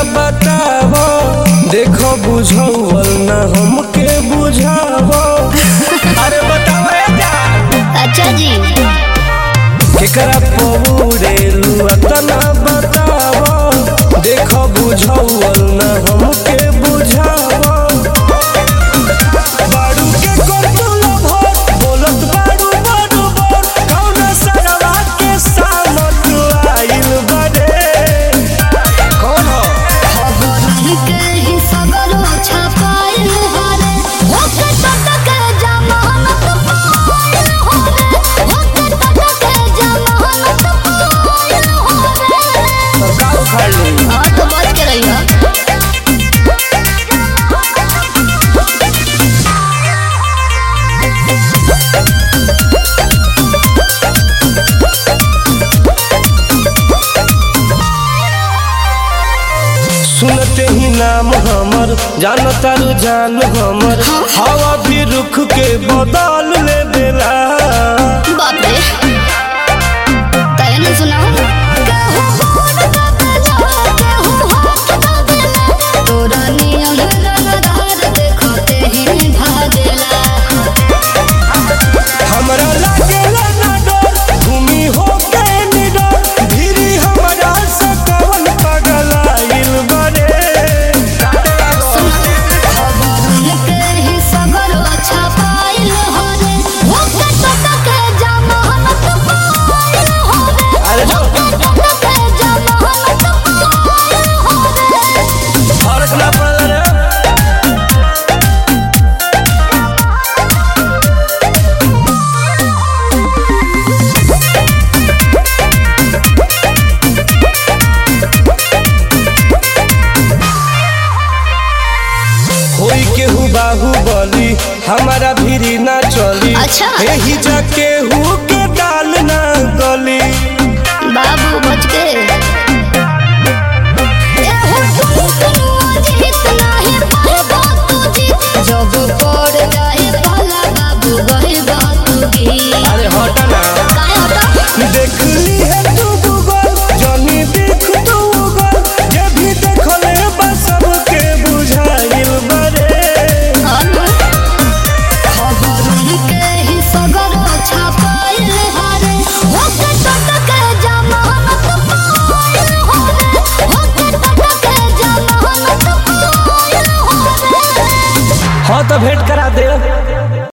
बतावो देखो बुझौल ना हमके बुझावो अरे बताओ रे जान अच्छा जी केकरा पौरेलू तना बतावो देखो बुझौल ना हमके बुझावो बाड़ू के कोतुल भोर बोलत बाड़ू बाड़ू बोर कौन सरवा के सामत आइल बड़े कौन हो के ही सगरो छपाइल हरे ओके टटक जमानत पाइल हरे ओके टटक जमानत पाइल हरे सरकार उखाड़ ली हाँ तो बच के रहिए सुनते ही नाम हमर जानता रू जान हमर हवा भी रुख के बदल ले देला बाप रे तय नहीं सुना केहू गोद का बेला, केहू हाथ का बेला, तोरा नियम रंगदार देखते ही भागेला हमरा लागेला ना डर भूमि हो के निडर धीरी हमरा से कवन पागल आइल बड़े के ही सगरो छपाइल हरे ओके टटक जमानत पाइल हरे अरे जो टटक जमानत पाइल हरे फर्क ना पड़ल रे होई केहू बाहुबली हमारा भीरी ना चली अच्छा। एही जा केहू के डाल ना गली बाबू बच के एहो टुनटुनुआ जीत नाही पाएबो तू जीत। जब पड़ जाए पाला बाबू गइबो तू गीत। अरे हट ना काहे हटा? देख ली है तू गूगल जनी देख तू गूगल जे भी देखले बा सबके बुझाइल बरे अनु। खबरुन के ही सगरो छपाइल हरे। ओके टटक जमानत पाइल हरे। ओके टटक जमानत पाइल हरे। हाँ तो भेंट